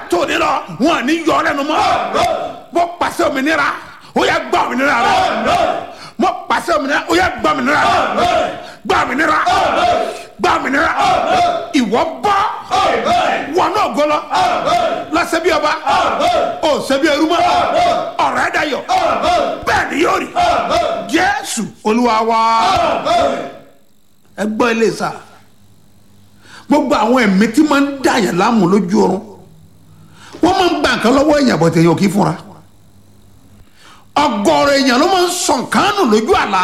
látòní lọ wọn ní yọ ọ lẹ́nu mọ́ mo pàṣẹ òmìnira ó yẹ gbà òmìnira rẹ mo pàṣẹ òmìnira ó yẹ gbà òmìnira rẹ gbà òmìnira gbà òmìnira ìwọ bọ́ wọn náà gbọ́lọ́ lọ́sẹ̀ bí ọba ó ṣe bí ẹrú mọ́ ọ̀rọ̀ ẹ̀ dayọ̀ bẹ́ẹ̀ ni yóò rí jésù olúwa wa ẹ gbọ́ ilé sá gbogbo àwọn ẹ̀mí tí máa ń dàyàn láàmú lójú oorun wọ́n máa ń gba nǹkan lọ́wọ́ èèyàn bọ̀ tẹ̀yìn òkì fúnra ọgọ́rọ̀ èèyàn ló máa ń sọ nǹkan nù lójú àlá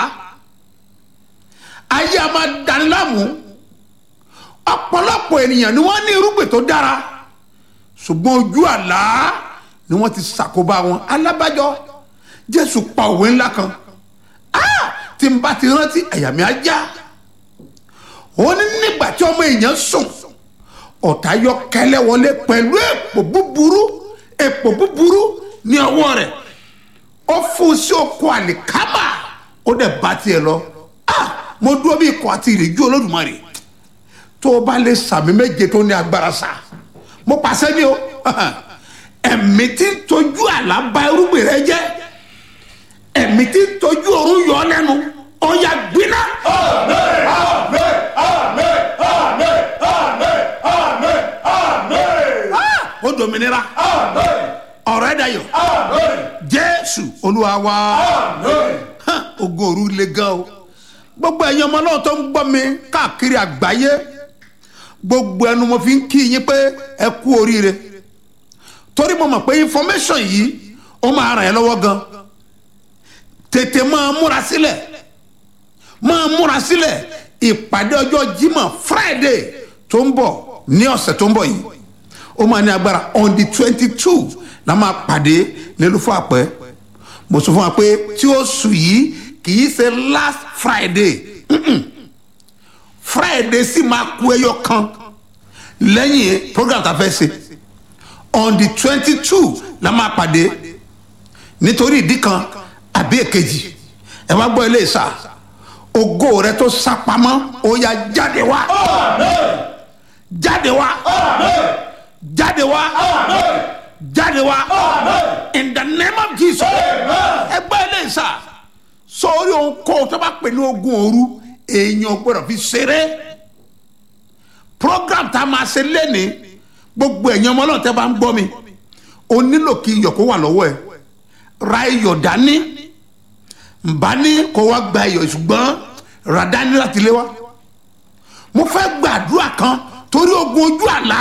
ayé a máa dání láàmú ọ̀pọ̀lọpọ̀ ènìyàn ni wọ́n ní irúgbìn tó dára ṣùgbọ́n ojú àlá ni wọ́n ti ṣàkóbá wọn alábàjọ jésù pa òwe ńlá kan Ah! tí n bá ti rántí àyà mi á já ó ní nígbà tí ọmọ èèyàn sùn ọ̀tá yọ kẹlẹ́ wọlé pẹ̀lú èpò búburú èpò búburú ní ọwọ́ rẹ̀ ó fún sí oko àlìkámà ó dẹ̀ bá tiẹ̀ lọ Ah! mo dúró bí ikọ̀ àti ìrìjú olódùmarè tó o bá lè sàmì méje tó ní agbára sá mo pàṣẹ ní o ẹ̀mí tí ń tọ́jú àlá bà irúgbìn rẹ jẹ́ ẹ̀mí tí ń tọ́jú òórùn yọ ọ́ lẹ́nu ọ̀ya gbiná. Ah! ó dominira ọ̀rọ̀ ẹ̀ dayọ̀ jésù olúwa wa Hàn, ogun òru le gan o gbogbo ẹ̀yin ọmọ náà tó ń gbọ́ mi káàkiri àgbáyé gbogbo ẹnu mo fi ń kí yín pé ẹ kú oríire torí mo mọ̀ pé information yìí ó máa ràn ẹ́ lọ́wọ́ gan tètè máa múra sílẹ̀ máa múra sílẹ̀ ìpàdé ọjọ́ jímọ̀ friday tó ń bọ̀ ní ọ̀sẹ̀ tó ń bọ̀ yìí ó máa ní agbára on the twenty two la máa pàdé nílùú fún àpẹ́ mo sọ fún wa pé tí ó sùn yìí kì í ṣe last friday Mm-mm. friday sì máa kú ẹyọ kan lẹ́yìn program tá a fẹ́ ṣe on the twenty two la máa pàdé nítorí ìdí kan àbí èkejì ẹ wá gbọ́ ilé ìsà ògo rẹ tó sá pamọ́ ó yá jáde wá jáde wá jáde wá jáde wá in the name of jesus ẹ gbọ́ ilé ìsà sórí ohun kó tó bá pè ní ogun òru èèyàn gbọ́dọ̀ fi ṣeré program tá a máa ṣe lẹ́nìí gbogbo ẹ̀yin ọmọ náà tẹ́ bá ń gbọ́ mi o nílò kí iyọ̀ kó wà lọ́wọ́ ẹ̀ ra iyọ̀ dání nbá ní kó wá gba iyọ̀ ṣùgbọ́n rà dání láti lé wa mo fẹ́ gbàdúrà kan torí ogun ojú àlá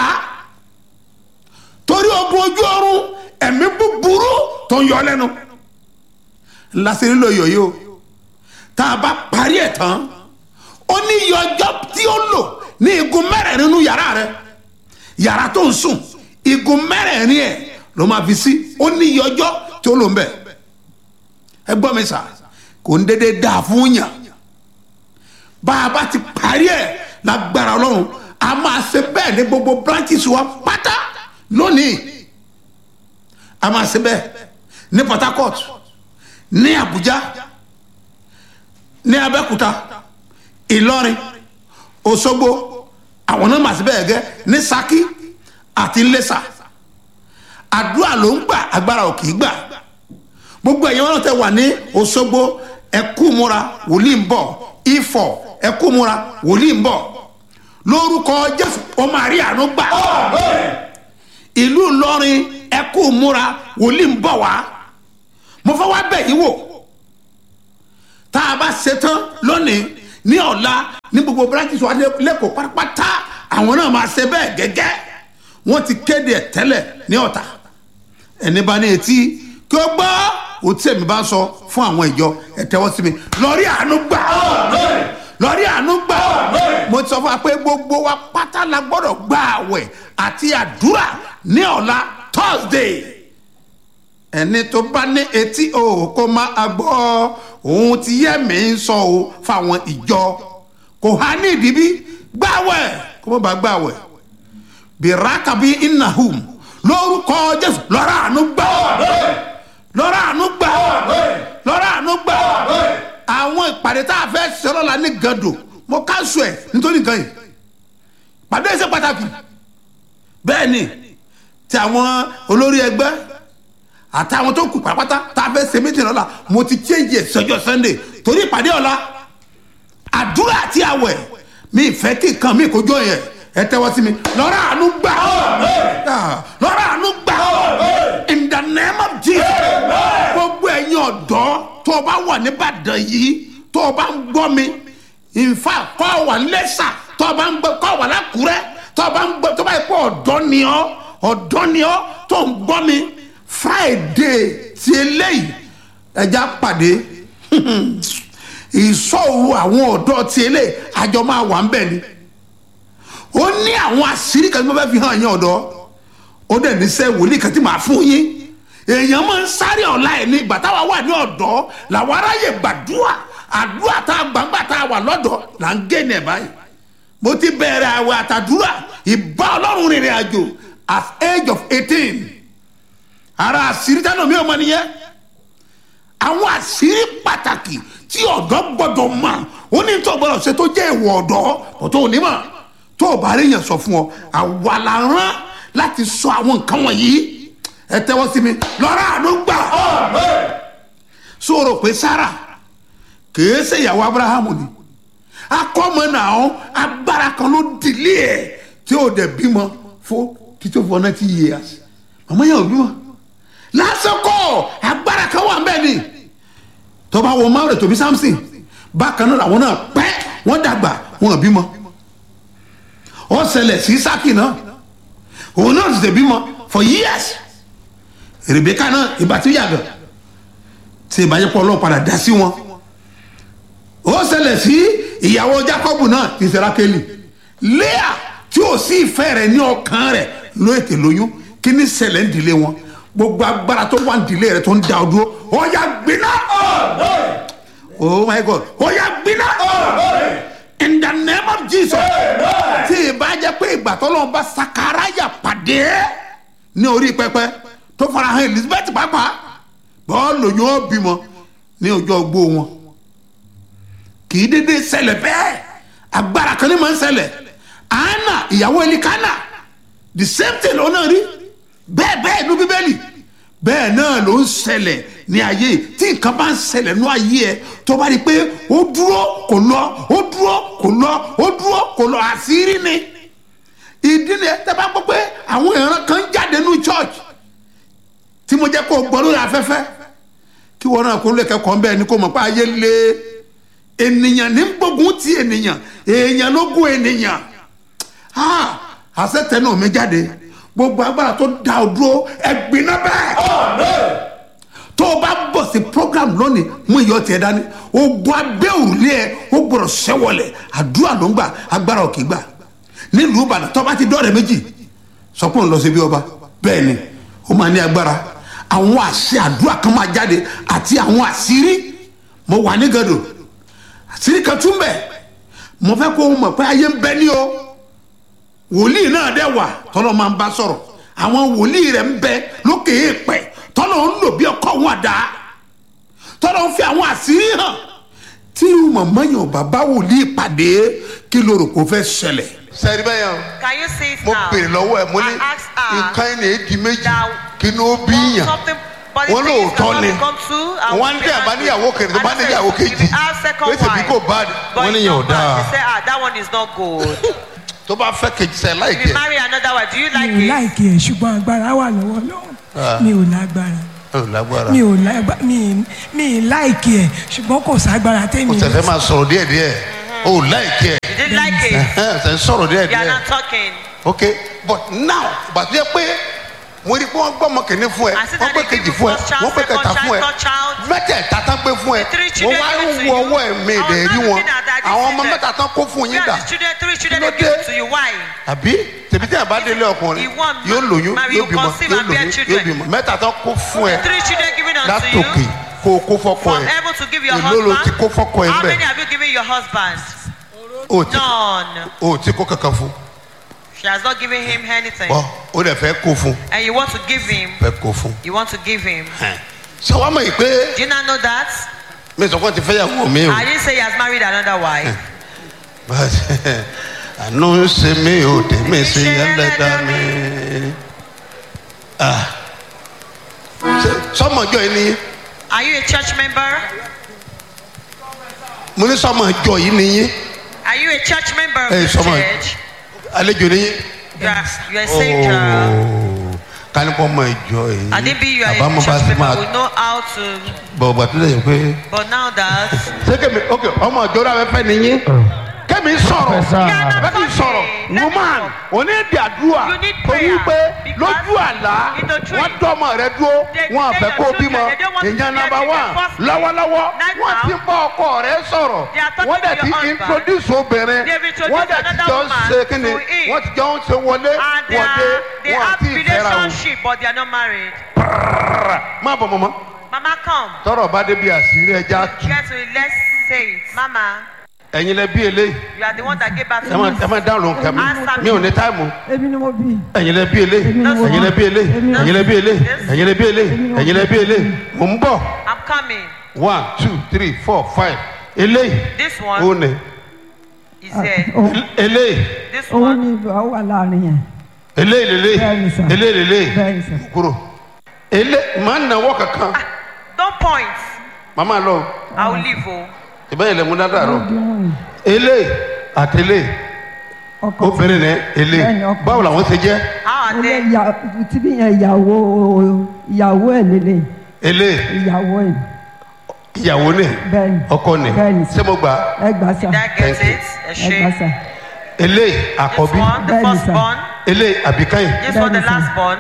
torí ogun ojú ọrùn ẹ̀mí búburú tó ń yọ lẹ́nu lásìrí ló yọ̀ yìí o tá a bá parí ẹ̀ tán ó ní iye ọjọ́ tí ó lò ní igun mẹ́rẹ̀ẹ̀rin nínú yàrá rẹ̀ yàrá tó ń sùn igun mẹ́rẹ̀ẹ̀rin ẹ̀ ló máa fi sí ó ní iye ọjọ́ tí ó lò ń bẹ̀ ẹ gbọ́ mi sà kò ń dédé dáa fún yàn bá a bá ti parí ẹ̀ lágbára ọlọ́run a máa ṣe bẹ́ẹ̀ ní gbogbo branches wa pátá lónìí a máa ṣe bẹ́ẹ̀ ní port harcourt ní abuja ní abẹ́òkúta ìlọrin òṣogbo àwọn náà màá sí bẹ́ẹ̀ gẹ́ ní saki àti ńlẹ́sà àdúrà ló ń gbà agbára ò kì í gbà gbogbo ẹ̀yin wọn tẹ wà ní òṣogbo ẹ̀kú múra wòlíì ń bọ̀ ifọ̀ ẹ̀kú múra wòlíì ń bọ̀ lórúkọ jésù ó máa rí àánú gbà ìlú ìlọrin ẹ̀kú múra wòlíì ń bọ̀ wá mo fẹ́ wá bẹ̀ yín wò tá a bá ṣetán lónìí ní ọ̀la ní gbogbo branches wa lẹ́kọ̀ọ́ pátápátá àwọn náà máa ṣe bẹ́ẹ̀ gẹ́gẹ́ wọ́n ti kéde ẹ̀ tẹ́lẹ̀ ní ọ̀tà ẹni bá ní etí kí ó gbọ́ òtí èmi bá ń sọ fún àwọn ìjọ ẹ tẹ́wọ́ sí mi lọ́rí àánú gbà lọ́rí àánú gbà mo ti sọ fún wa pé gbogbo wa pátá la gbọ́dọ̀ gba àwẹ̀ àti àdúrà ní ọ̀la thursday ẹni tó bá ní etí o kó máa gbọ́ ohun tí yẹ́mi ń sọ o fáwọn ìjọ kò há ní ìdíbí gbàwẹ̀ kó má bàa gbàwẹ̀ bìrákàbí innahum lórúkọ jésù lọ́rọ̀ àánú gbà lọ́rọ̀ àánú gbà lọ́rọ̀ àánú gbà àwọn ìpàdé tá a fẹ́ ṣe lọ́la ní gàdò mo káṣù ẹ̀ nítorí nǹkan yìí pàdé ṣe pàtàkì bẹ́ẹ̀ ni ti àwọn olórí ẹgbẹ́ àtàwọn tó kù pátápátá tá a fẹ́ ṣe méjì lọ́la mo ti change ẹ̀ sọ́jọ́ sunday torí ìpàdé ọ̀la àdúrà àti àwẹ̀ mi ìfẹ́ kí nǹkan mi kò jọ yẹn ẹ tẹ́wọ́ sí mi lọ́rọ̀ àánú gbà Ah, lọ́rọ̀ àánú gbà in the name of jesus gbogbo ẹ̀yin ọ̀dọ́ tó o bá wà nìbàdàn yìí tó o bá ń gbọ́ mi in fact kọ́ ọ wà lẹ́sà tó o bá ń gbọ́ kọ́ ọ wà lákùrẹ́ tó o bá ń gbọ́ tó o bá yẹ kó ọ̀dọ́ ni ọ́ ọ̀dọ́ ni ọ́ tó ń gbọ́ mi friday ti eléyìí ẹja pàdé ìsọ̀rù àwọn ọ̀dọ́ ti eléyìí àjọ máa wà ń bẹ̀ ni ó ní àwọn àṣírí kan tí wọ́n fẹ́ fi hàn yín ọ̀dọ́ ó dẹ̀ ní sẹ́ wòlíì kan tí màá fún yín èèyàn máa ń sáré ọ̀la ẹ̀ ní ìgbà táwa wà ní ọ̀dọ́ làwọn aráyè gbàdúrà àdúrà tá a gbàǹgbà tá a wà lọ́dọ̀ là ń gé ní ẹ̀ báyìí mo ti bẹ̀rẹ̀ àwẹ̀ àtàdúrà ìbá ọlọ́run rìnrìn àjò at age of eighteen ara àṣírí tánà mi ò mọ nìyẹn àwọn àṣírí pàtàkì tí ọ̀dọ́ gbọ́dọ̀ mọ̀ ó ní tó gbọ́dọ̀ ṣe tó jẹ́ ìwọ̀ ọ̀dọ́ kò tó ní mọ̀ tó o bá rí yẹn sọ fún ọ àwa la rán láti sọ àwọn nǹkan wọ̀nyí ẹ tẹ́wọ́ sí mi lọ́rọ̀ àánú gbà sọ̀rọ̀ pé sára kìí ṣe ìyàwó abrahamu ni akọ́mọ náà agbára kan ló dìlé ẹ̀ tí ó dẹ̀ bímọ fún títí fún ninety years màmá yẹn ò bímọ lásìkò agbára kan wà ń bẹ́ẹ̀ ni tọba wo maure tóbi samson bákan náà làwọn náà pẹ́ wọ́n dàgbà wọn ò bímọ ó ṣẹlẹ̀ sí sákì náà òun náà sì bímọ for years rebeka náà ìgbà tí ó yàgò tí ìbájẹ́pọ̀ ọlọ́run padà dá sí wọn ó ṣẹlẹ̀ sí ìyàwó jacob náà ti ṣe rákẹ́lì léa tí ò sí ìfẹ́ rẹ̀ ní ọkàn rẹ̀ ló ètè lóyún kí ní ṣẹlẹ̀ ń dìlé wọn gbogbo agbára tó wà ń dìlé rẹ̀ tó ń da ọ dúró ó yà gbiná oh my god ó yà gbiná in the name of jesus tí ìbájẹ́ pé ìgbà tó lọ́n bá sakaraya pàdé ní orí pẹpẹ tó fara hàn elizabeth pàápàá bọ́ọ̀lù yóò bímọ ní ọjọ́ ogbó wọn kì í dédé ṣẹlẹ̀ bẹ́ẹ̀ agbára kan ní ma ń ṣẹlẹ̀ anna ìyàwó elikana the same thing ló náà rí bẹ́ẹ̀ bẹ́ẹ̀ ní bíbélì bẹ́ẹ̀ náà ló ń ṣẹlẹ̀ ní ayé tí nǹkan bá ń ṣẹlẹ̀ ní ayé ẹ tó bá rí i pé ó dúró kò lọ ó dúró kò lọ ó dúró kò lọ àṣírí ni ìdí ni ẹ tẹ́ bá gbọ́ pé àwọn ìran kan jáde ní church tí mo jẹ́ kó gbọ́ lórí afẹ́fẹ́ kí wọn náà kó lè kẹ́kọ̀ọ́ bẹ́ẹ̀ ni kó mọ̀ pé ayé lé ènìyàn ní gbógun ti ènìyàn èèyàn ló gún ènìyàn àṣẹ tẹnu mi jáde gbogbo agbára tó da ọ dúró ẹgbin náà bẹ́ẹ̀ tó o bá bọ̀ sí program lónìí mú iyọ̀ tiẹ̀ dání ogun abẹ́ òrùlé ẹ ó gbọ́dọ̀ sẹ́wọ̀lẹ̀ àdúrà ló ń gbà agbára ò kì í gbà nílùú ìbàdàn tó bá ti dọ́ọ̀rẹ́ méjì sọ pé òun lọ sí bí ọba bẹ́ẹ̀ ni ó máa ní agbára àwọn àṣẹ àdúrà kan máa jáde àti àwọn àṣírí mo wà ní gàdò àṣírí kan tún bẹ̀ mo fẹ́ kó o mọ̀ pé ayé ń bẹ ní o wòlíì náà dẹ̀ wà tọ́lọ́ máa ń bá sọ̀rọ̀ àwọn wòlíì rẹ̀ ń bẹ lókè èèpẹ̀ tọ́lọ́ ń lò bí ọkọ̀ wọn àdá tọ́lọ́ ń fi àwọn àṣírí hàn tí màmá yàn bàbá wòlíì pàdé kí ló rò kó fẹ́ ṣẹlẹ̀. sẹ́ẹ̀rì bẹ́ẹ̀ yẹn Can you see it mo now? bèrè lọ́wọ́ ẹ̀ mo ní I asked her nǹkan ẹni èdè méjì that kí ni ó bí yàn something but wọ́n the thing is lóòótọ́ that ni when we come to and wọ́n á we ní àbá be níyàwó angry. kẹrin tó bá And I níyàwó said, kejì if you have second pé tèmi wife, kò bá but wọ́n it's níyàn ò not bad. dáa They say, ah, that one is not good. tó bá fẹ́ kejì sẹ́ If láìkẹ́ you marry another wife, do you like mi ò it? láìkí ẹ ṣùgbọ́n agbára wà lọ́wọ́ lọ́wọ́ mi ò lágbára ẹ ò lágbára mi ò lágbára mi mi ì láìkí ẹ ṣùgbọ́n kò ságbára kò tẹ́mi tẹ̀fẹ́ máa sọ̀rọ̀ díẹ̀ díẹ̀ o ò láìkẹ́ You didn't like it. ẹ̀ tẹ̀ ń sọ̀rọ̀ díẹ̀ You are díẹ̀ not talking. ok but now bàtú yẹ pé mo rí i pé wọ́n gbọ́ ọmọ kìíní fún ẹ I see wọ́n that gbé they kejì give fún ẹ you first child, wọ́n gbé second kẹta child, fún ẹ third child. mẹ́tẹ̀ẹ̀ta tán gbé fún ẹ The three mo children wá given ń to wo you. ọwọ́ ẹ̀ mi I was ìdẹ̀ not rí wọn looking at that, I àwọn didn't ọmọ see mẹ́ta tán kó fún yín Where dà are the children, three children Kí ló they give dé? to you? Why? àbí tèmi tí a bá délé ọkùnrin You want yóò lóyún marry, yóò you bímọ conceive yóò and bear lóyún yóò children. bímọ mẹ́ta tán kó fún ẹ The three children given unto you. látòkè kó o kó fọ́kọ From ẹ heaven to give your èló ló ti husband. kó fọ́kọ ẹ How bẹ́ẹ̀ many have you given your husband? o ti None. o ti kó kankan fún She has not given him anything. ọ o dẹ̀ fẹ́ kó fún And you want to give him. fẹ́ kó fún You want to give him. ṣé wàá mọ̀ yìí pé Do you not know that? mi sọ pé ti fẹ́ yàwó mi o I didn't say he has married another wife. àánú ń ṣe mí o tèmi sí ẹlẹ́dàá mi Ṣé- sọmọ ìjọ yìí ni Are you a church member? mo ní sọmọ ìjọ yìí ni yín Are you a church member of Hey, this someone. church? àlejò ni yín. You are, you are a stranger. kálípọ̀ ọmọ ìjọ yìí Adibi, you are àbámọ̀ a bá church ti member. máa We know how to. bọ̀ ọ̀gbà tó lẹ́yìn pé. But now that ṣé kẹ́mi ok ọmọ ìjọ rẹ̀ fẹ́ ni yín. kẹ́mi sọ̀rọ̀ Professor. kẹ́mi sọ̀rọ̀ Let me woman talk. òní èdè àdúrà You need torí prayer pé because lójú àlá in the dream, wọ́n dọ́mọ rẹ dúró they wọn say àfẹ́ your kó children, bímọ they don't want to èèyàn see nàbà them wà in their first lọ́wọ́lọ́wọ́ Right wọ́n now, ti bá ọkọ rẹ sọ̀rọ̀ they are talking wọ́n dẹ̀ to ti your husband. introduce obìnrin They've introduced wọ́n dẹ̀ ti another jọ ń woman ṣe kíni to him. wọ́n ti jọ ń ṣe wọlé and they, wọ̀dé are, they wọn have àti ìfẹ́ra wọn. relationship, but they are not married. má bọ̀ mọ́mọ́ Mama, come. tọrọ bá débi àṣírí ẹja tù Get to it. Let's say it. Mama, ẹ̀yin lẹ bí eléyìí you are the one that gave birth ẹ to má us. ẹ má dáhùn lóhùn kẹmi Answer mi ò ní táìmù èmi ni mo bí ẹ̀yin lẹ bí eléyìí Èmi ni mo ẹ̀yin lẹ bí eléyìí Èmi ni mo ẹ̀yin lẹ bí eléyìí ẹ̀yin lẹ bí eléyìí ẹ̀yin lẹ bí eléyìí mò ń bọ̀ I'm coming. one two three four five eléyìí This ó one ní is here. eléyìí This òun one. ni ìbá wà láàrin yẹn eléyìí lélẹ̀ Bẹ́ẹ̀ni sà. eléyìí lélẹ̀ bẹ́ẹ̀ ni sà kúrò elé màá nàwọ́ kankan Don't point. màmá lọ I will leave. Oh. ìbẹ́yìn lẹ́mú dáadáa rọ ó di wọn eléyìí àti eléyìí ọkọ obìnrin ní eléyìí Bẹ́ẹ̀ni, ọkùnrin. báwo làwọn ṣe jẹ́ How are ilé they? ìyá tíbi yẹn ìyàwó ìyàwó ẹ̀ lélẹ̀ eléyìí ìyàwó ẹ̀ ìyàwó ní bẹ́ẹ̀ ni ọkọ ní bẹ́ẹ̀ ni sà ṣé mo gbà á? ẹ gbà sà Did I get Thank you. it? A ẹ gbà shame. sà eléyìí This àkọ́bí one, the Bẹ́ẹ̀ni, sir. firstborn. eléyìí àbíkáyìn This one, the Bẹ́ẹ̀ni, sir. last born.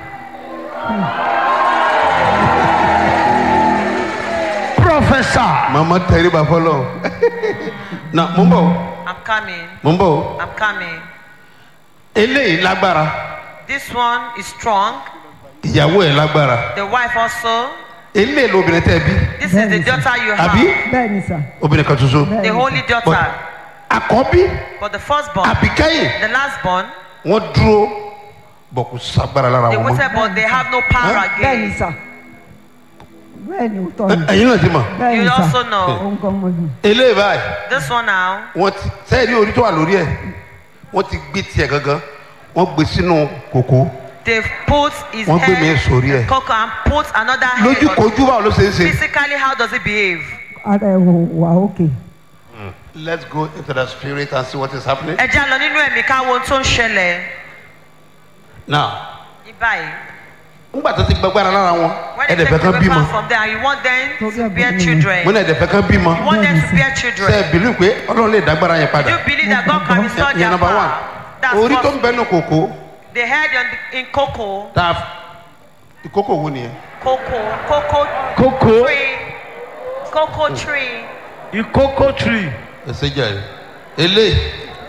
Professor. màmá tẹríba fọlọ na mo ń bọ̀ I'm coming. mo ń bọ̀ I'm coming. eléyìí lágbára This one is strong. ìyàwó ẹ̀ lágbára The wife also. eléyìí lóbìnrin tẹ́ bí This is the daughter you àbí have. bẹ́ẹ̀ ni sà obìnrin kan ṣoṣo bẹ́ẹ̀ The ni holy But daughter. àkọ́bí But the firstborn, àbíkáyìn the lastborn, wọ́n dúró bọ̀ kò sagbára lára they wọn mọ́ waited, but they have no power bẹ́ẹ̀ ni again. sà bẹ́ẹ̀ ni òótọ́ ni ẹ̀yin náà ti mọ̀ bẹ́ẹ̀ You ni sà also know. òun kan mo bí eléyìí báyìí This one now, wọ́n ti sẹ́yìn ní orí tó wà lórí ẹ̀ wọ́n ti gbé tiẹ̀ gangan wọ́n gbé sínú kòkó they've put his Wọ́n gbé mi head sórí ẹ̀. in cocoa and put another head lójú on kojú báwo ló ṣe ń ṣe. Physically, how does it behave? ara ẹ̀ wò wà ókè let's go into the spirit and see what is happening. Ẹ já lọ nínú ẹ̀mí ká wo ohun tó ń ṣẹlẹ̀. now Ní báyìí, nígbà tó ti gbàgbára lára wọn when they ẹ̀dẹ̀fẹ̀ take kan away bímọ power from them, you want them to Torí bear ẹ̀bùn children. mo ní ẹ̀dẹ̀fẹ̀ kan bímọ You want them to bear ṣe children. é bìlú pé ọlọ́run lè dágbára yẹn Do padà you believe that God can restore ìyẹn their number one power? That's orí tó ń what bẹnu kòkó they heard on the, in cocoa, tá a ìkókò wo nìyẹn cocoa, cocoa Cocoa. tree, cocoa tree. Ìkókó tree. ẹsẹ jẹ eléyìí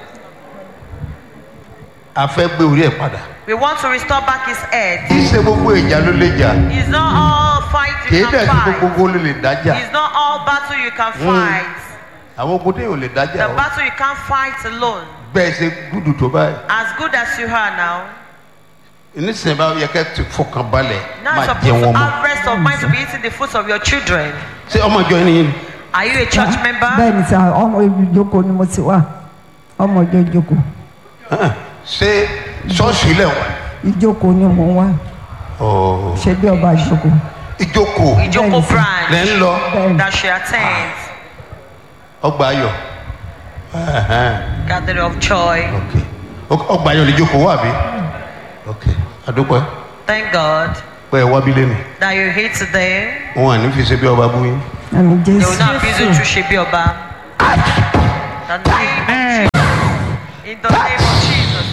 a fẹ́ gbé orí ẹ̀ padà We want to restore back his head. ìṣe gbogbo ìjà ló lè jà It's not all fight kì í you dẹ̀ can sí fight. gbogbo ló lè dájà It's not all battle you can fight. àwọn ogun tẹ̀ ò lè dájà The o battle you can't fight alone. bẹ́ẹ̀ ṣe gúdù tó báyìí As good as you are now, nísìnyí bá yẹ kẹ́ ti fọkàn balẹ̀ now máa you're jẹ supposed wọn to mọ́ have rest of mind to be eating the fruits of your children. ṣé ọmọ ìjọ yín ni Are you a church member? bẹ́ẹ̀ ni sà ọmọ ìjókòó ni mo ti wà ọmọ ìjọ ìjókòó ṣé ṣọ́ọ̀ṣì ilẹ̀ wà ìjókòó ni mo wà Ọ̀, ṣe bí ọba ìjókòó ìjókòó Ijoko Bẹ́ẹ̀ni, sir. branch lẹ́ ń lọ bẹ́ẹ̀ ni that she attends. ọgbà ayọ̀ Ẹ̀hẹ́n, Gathering of joy. ok Ok, ọgbà ayọ̀ lè jókòó wà bí ok àdúpẹ́ Thank God pé ẹ wá bí lẹ́nu that you're here today. wọn à ní fi ṣe bí ọba bú yín àmì They will jésù not abuse you to Shebioba. The name in the name of Jesus.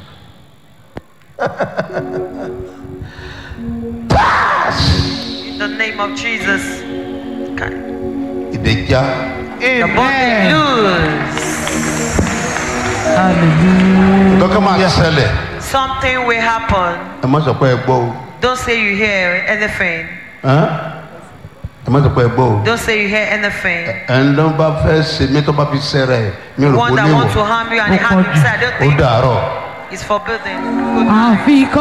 In the name of Jesus. Okay. ìdẹ́já The body loose. dọ́kẹ́ máa ṣẹlẹ̀ Something will happen. ẹ má sọ pé ẹ gbọ́ o Don't say you hear anything. Ẹn? ẹ má sọ pé ẹ gbọ́ o Don't say you hear anything. ẹ̀ ń lọ́n bá fẹ́ ṣe mí tó bá fi ṣẹ́ra ẹ̀ mi ò rò One kó that wants to léwọ̀ harm you and he harm himself. I don't ó think dàárọ̀. it's forbidden. àfikún.